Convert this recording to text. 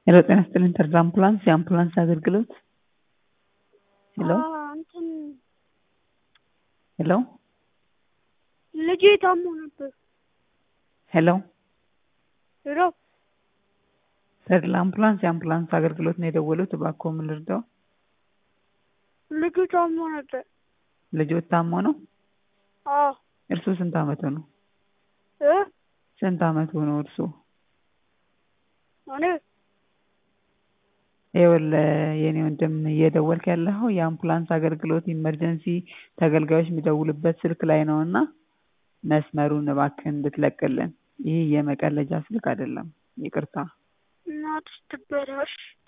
ሄሎ ጤና ይስጥልኝ ተድላ አምቡላንስ የአምቡላንስ አገልግሎት ሄሎ እንትን ሄሎ ልጄ ታሞ ነበር። ሄሎ ሄሎ ተድላ አምቡላንስ የአምቡላንስ አገልግሎት ነው የደወሉት እባክዎ ምን ልርዳው ልጁ ታሞ ነበር። ልጆት ታሞ ነው አዎ እርሱ ስንት አመቱ ነው እ ስንት አመቱ ነው እርሱ እኔ ይኸውልህ የኔ ወንድም እየደወልክ ያለኸው የአምቡላንስ አገልግሎት ኢመርጀንሲ ተገልጋዮች የሚደውሉበት ስልክ ላይ ነው እና መስመሩን እባክህን እንድትለቅልን ይህ የመቀለጃ ስልክ አይደለም ይቅርታ እናትሽ ትበላሽ